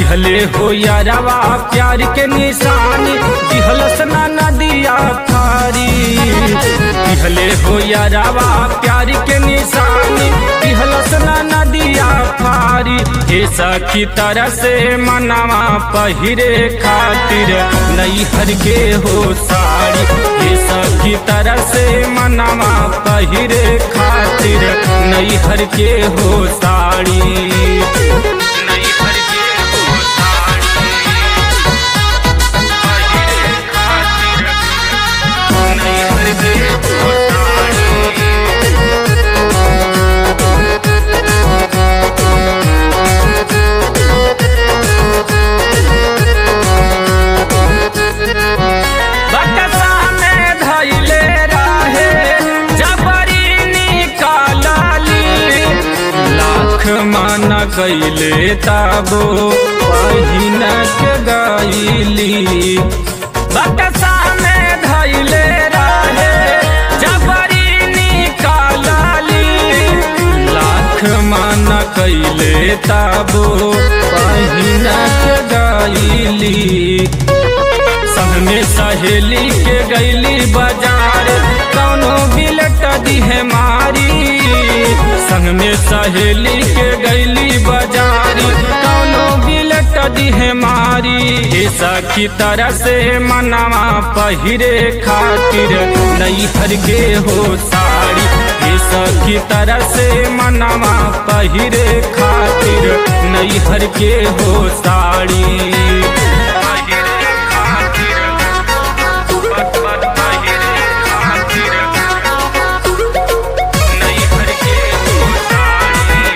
दिहले हो यारवा प्यार के निशानी दिहलस ना नदिया थारी दिहले हो यारवा प्यार के निशानी दिहलस ना नदिया थारी हे सखी तरह से मनवा पहिरे खातिर नैहर के हो साड़ी हे सखी तरह से मनवा पहिरे खातिर नैहर के हो साड़ी नैहर के हो साड़ी पहिरे खातिर नैहर के हो साड़ी बकसा में धैले रहे जबरी निकालली लाख मन कैले ताबो पहिन के गईली बकसा में धैले रहे जबरी निकालली लाख मन कैले ताबो पहिन के गईली संग में सहेली के गैली बाजार कौनो बिलट दिहे मारी संग में सहेली के गैली बाजार कौनो बिलट दिहे मारी हे सखी तरह से मनवा पहिरे खातिर नैहर के हो साड़ी हे सखी तरह से मनवा पहिरे खातिर नैहर के हो साड़ी पहिरे खातिर पत पत पहिरे खातिर नैहर के हो साड़ी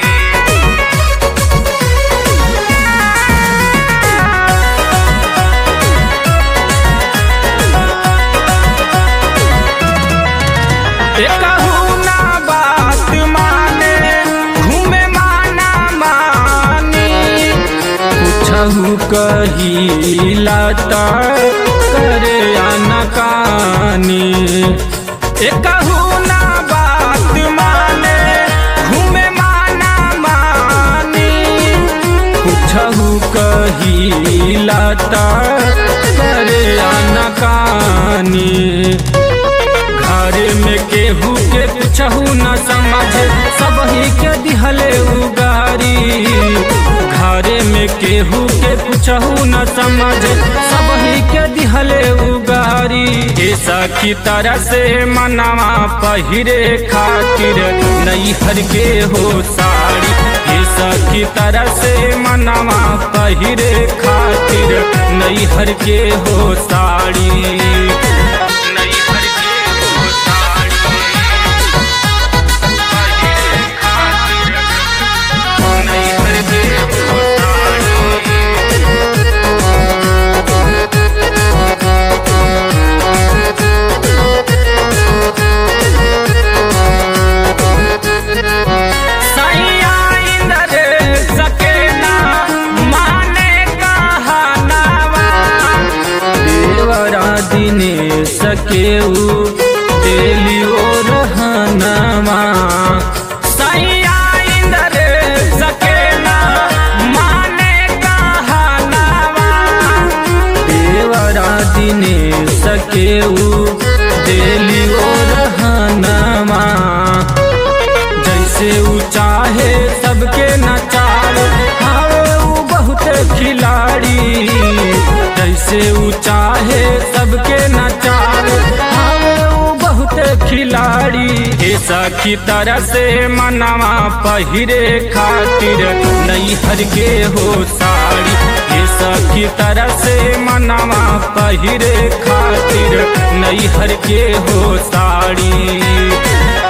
एकहु ना बात माने घूमे माना मानी कुछहु कहिला त करे अनकानी एकहु ना बात माने घूमे माना मानी कुछहु कहिला त करे अनकानी घर में केहू के कुछहू न समझ सब ही के दिहले उगारी घर में केहू के कुछहू न समझ सब ही के दिहले उगारी हे सखी तरह से मनवा पहिरे खातिर नैहर के हो साड़ी हे सखी तरह से मनवा पहिरे खातिर नैहर के हो साड़ी नैहर के हो साड़ी पहिरे खातिर नैहर के हो साड़ी सैया इंद्र सकेना माने कहनावा देवरा दिने सकेऊ देलियो रहनवा सैया इंद्र सकेना माने कहनावा देवरा दिने सकेऊ देलियो रहनवा जैसे ऊ चाहे सबके नचार हावे ऊ बहुत खिलाड़ी जैसे ऊ चाहे सबके नचार हावे ऊ बहुत खिलाड़ी हे सखी तरह से मनवा पहिरे खातिर नैहर के हो साड़ी हे सखी तरह से मनवा पहिरे खातिर नैहर के हो साड़ी